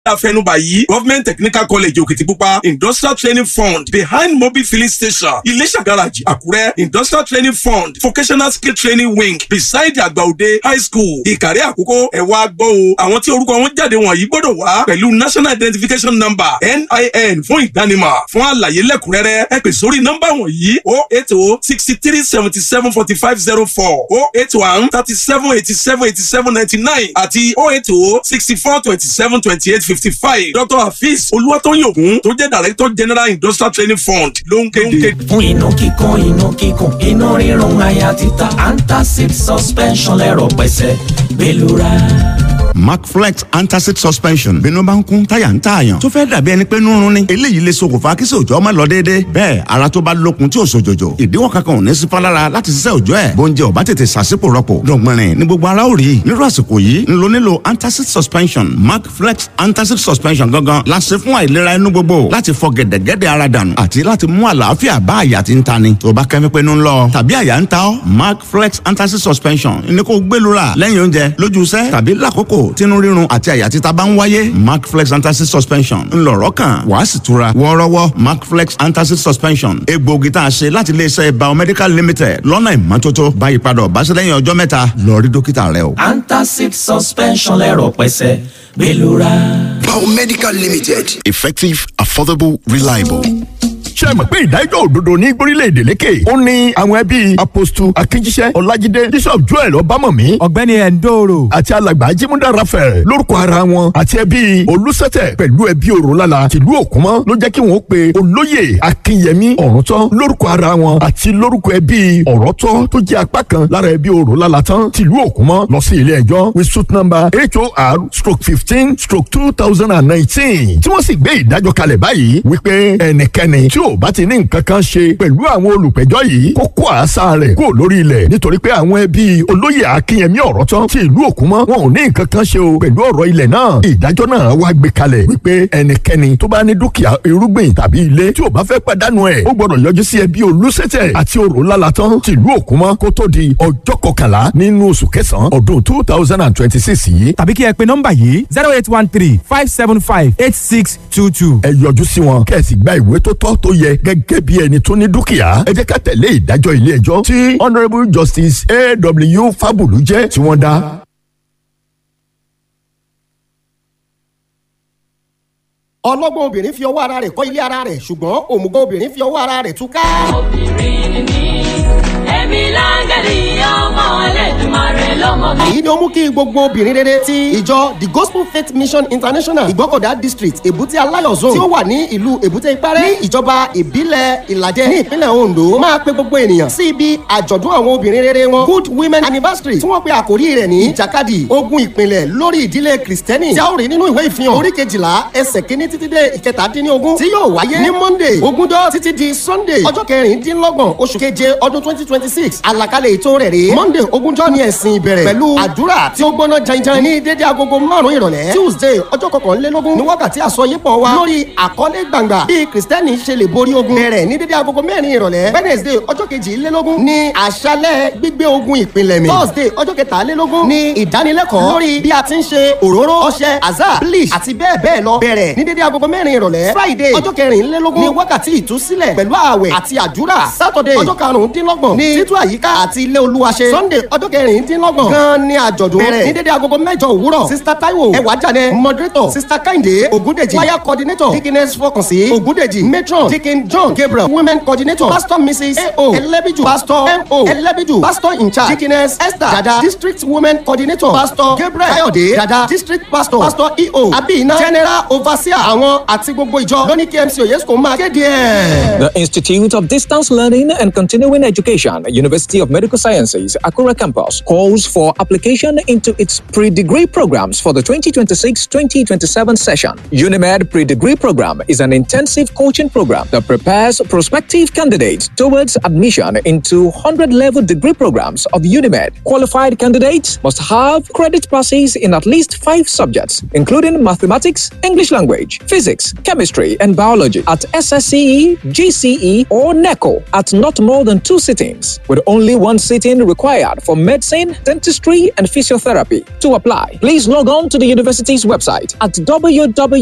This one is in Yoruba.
àfẹnubà yìí government technical college òkìtìpupa industrial training fund behind mobil filling station iléṣà garage àkúrẹ́ industrial training fund vocational skill training wing beside àgbàòde high school ìkàrẹ́ àkókò ẹ̀wà gbọ́ o àwọn tí orúkọ wọn jáde wọ̀nyí gbọ́dọ̀ wá pẹ̀lú national identification number nin fún ìdánimọ̀ fún àlàyé lẹ́kùnrẹ́rẹ́ ẹ pè sórí nọ́mbà wọ̀nyí o eight o sixty three seventy seven forty five zero four o eight one thirty seven eighty seven eighty seven ninety nine àti o eight o sixty four twenty seven twenty eight fifty five dr hafiz olúwatóyìn ògún tó jẹ́ director general industrial training fund ló ń kéde. fún inú kíkún inú kíkún inú rírun àyà títa antacid suspension lẹ́rọ̀ pẹ̀sẹ̀ gbẹlura. macflex antacid suspension bínú bá ń kún táyà ń tààyàn tó fẹ́ dàbí ẹni pé nírun ni eléyìí lè ṣokùnfà kí sòjọ́ má lọ déédé bẹ́ẹ̀ ara tó bá lókun tí ò sòjòjò ìdíwọ́ kankan ò ní sí fálára láti ṣiṣẹ́ òjọ́ ẹ̀ bóúnjẹ ò bá tètè ṣàṣìpò rọpò dọ̀gbọ̀nrín ní gbogbo ara ò rí nírú àsìkò yìí ń lo nílò antacid suspension macflex antacid suspension gangan la ṣe fún àìlera inú gbogbo láti fọ gẹ̀dẹ̀gẹ̀dẹ̀ ara dànù àti láti mú àlàáfíà bá àyà tí ń tani tó bá kẹ́mi pé ń lọ tàbí àyà ń ta ọ́ macflex antacid suspension ní kó gbẹlura lẹ́yìn oúnjẹ lójú iṣẹ́ tàbí lákòókò tínú rírun àti àyà títa bá ń wáyé macflex antacid suspension ńlọrọ kan wàá sì tura wọ́ọ́rọ́wọ́ macflex antacid suspension egbòogi tá a ṣe láti iléeṣẹ́ biomedical limited lọ́nà ìmọ́tótó báyìí padà ọ̀báṣẹ́ lẹ́yìn ọjọ́ mẹ́ta lọ rí dókítà rẹ o. antacid suspension lẹ́rọ̀ pẹ̀sẹ̀ gbẹlura. Biomedical Limited. Effective, affordable, reliable. ṣe mọ̀ pé ìdájọ́ òdodo ní gbórílẹ̀-èdè lékè ó ní àwọn ẹbí apostu akínjíṣẹ́ ọlájídé bishop joel ọbámọ̀mí ọ̀gbẹ́ni ẹ̀ńdòrò àti alàgbà ajímúdà raphael lórúkọ ara wọn àti ẹbí olùsẹ̀tẹ̀ pẹ̀lú ẹbí òrólálà tìlú òkúmọ́ ló jẹ́ kí wọ́n pe olóyè akínyẹmí ọ̀rọ̀tọ́ lórúkọ ara wọn àti lórúkọ ẹbí ọ̀rọ̀tọ́ tó jẹ́ apá kan lára ẹbí òrólálà tán tìlú òkúmọ́ lọ sí ilé ẹjọ́ with suit number hor stroke fifteen stroke two thousand and nineteen tí wọ́n sì gbé ìdájọ́ kalẹ̀ báyìí wípé ẹnikẹ́ni tí ò bá ti ní nǹkan kan ṣe pẹ̀lú àwọn olùpẹ̀jọ́ yìí kó kó àṣà rẹ̀ kó lórí ilẹ̀ nítorí pé àwọn ẹbí olóyè akínyẹmí ọ̀rọ̀ tán tí ìlú òkúmọ́ wọn ò ní nǹkan kan ṣe o pẹ̀lú ọ̀rọ̀ ilẹ̀ náà ìdájọ́ náà wá gbé kalẹ̀ wípé ẹnikẹ́ni tó bá ní dúkìá irúgbìn tàbí ilé tí ò bá fẹ́ pàdánù ẹ̀ ó gbọ́dọ̀ yọjú sí ẹbí olùsẹ̀tẹ̀ àti òrólálà tán tí ìlú òkúmọ́ kó tó di ọjọ́ kọkànlá nínú oṣù kẹsàn-án ọdún two thousand and twenty six yìí. tàbí kí ẹ pe nọ́mbà yìí zero eight one three five seven five eight six two two. ẹ yọjú sí wọn kẹ́ẹ̀sì gba ìwé tó tọ́ tó yẹ gẹ́gẹ́ bí ẹni tó ní dúkìá ẹ jẹ́ ká tẹ̀lé ìdájọ́ ilé ẹjọ́ tí honourable justice aw fábùlù jẹ́ tí wọ́n dá. ọlọ́gbọ́n obìnrin fi ọwọ́ ara rẹ̀ kọ́ ilé ara rẹ̀ ṣùgbọ́n òmùgọ̀ obìnrin fi ọwọ́ ara rẹ̀ túká. obìnrin ni mí èmi láńgẹ̀lì ọmọ ẹlẹ́dùnmarè lọ́mọ mi. èyí ni ó mú kí gbogbo obìnrin rere ti ìjọ the gospel faith mission international ìgbọ́kọ̀dá district èbúté aláyọ̀ zone tí ó wà ní ìlú èbúté ìpẹ́rẹ́ ní ìjọba ìbílẹ̀ ìlàjẹ ní ìpínlẹ̀ ondo máa pe gbogbo ènìyàn sí ibi àjọ̀dún àwọn obìnrin rere wọn good women anniversary tí wọ́n pe àkórí rẹ̀ ní ìjàkadì ogun ìpìlẹ̀ lórí ìdílé kristẹni tí a ó rí nínú ìwé ìfihàn orí kejìlá ẹsẹ̀ kínní títí dé ìkẹtàdínlógún tí yóò wáyé ní monday ogúnjọ́ títí di sunday ọjọ́ kẹrìndínlọ́gbọ̀n oṣù keje ọdún twenty twenty six àlàkalẹ̀ ètò rẹ̀ rèé monday ogúnjọ́ ní ẹ̀sìn ìbẹ̀rẹ̀ pẹ̀lú àdúrà tí ó gbóná janjan ní dédé agogo márùn-ún ìrọ̀lẹ́ tuesday ọjọ́ kọkànlélógún ní wákàtí àsọyípọ̀ wa lórí àkọlé gbàngbà bí kristẹni ṣe lè borí ogun bẹ̀rẹ̀ ní dédé agogo mẹ́rin ìrọ̀lẹ́ wednesday ọjọ́ kejìlélógún ní àṣálẹ̀ gbígbé ogun ìpìlẹ̀ mi thursday ọjọ́ kẹtàlélógún ní ìdánilẹ́kọ̀ọ́ lórí bí a ti ń ṣe òróró ọṣẹ azar bleach àti bẹ́ẹ̀ bẹ́ẹ̀ lọ bẹ̀rẹ̀ ní dédé agogo mẹ́rin ìrọ̀lẹ́ friday ọjọ́ kẹrìnlélógún ní wákàtí ìtúsílẹ̀ pẹ̀lú ààwẹ̀ àti àdúrà saturday ọjọ́ karùndínlọ́gbọ̀n ní títú àyíká àti ilé olúwa ṣe sunday ọjọ́ kẹrìndínlọ́gbọ̀n gan ni àjọ̀dún bẹ̀rẹ̀ ní dédé agogo mẹ́jọ òwúrọ̀ sista taiwo ẹwà jáde moderator sista kẹ́hìndé ògúndèjì choir coordinator dickiness fọkànsí ògúndèjì matron dickin john gabriel women coordinator pastor mrs ao ẹlẹ́bíjù pastor mo ẹlẹ́bíjù pastor in charge dickiness esther dada district women coordinator pastor gabriel kayode dada district pastor pastor eo abiyina general overseer àwọn àti gbogbo ìjọ lóní kmc oyesco máa kéde ẹ̀. The Institute of Distance Learning and Continuing Education, University of Medical Sciences, Akura campus, calls for application into its pre-degree programs for the 2026-2027 session. UNIMED pre-degree program is an intensive coaching program that prepares prospective candidates towards admission into 100-level degree programs of UNIMED. Qualified candidates must have credit passes in at least five subjects, including mathematics, English language, physics, chemistry, and biology at SSCE, GCE, or NECO at not more than two sittings. with only one sitting required for medicine, dentistry, and physiotherapy. To apply, please log on to the university's website at www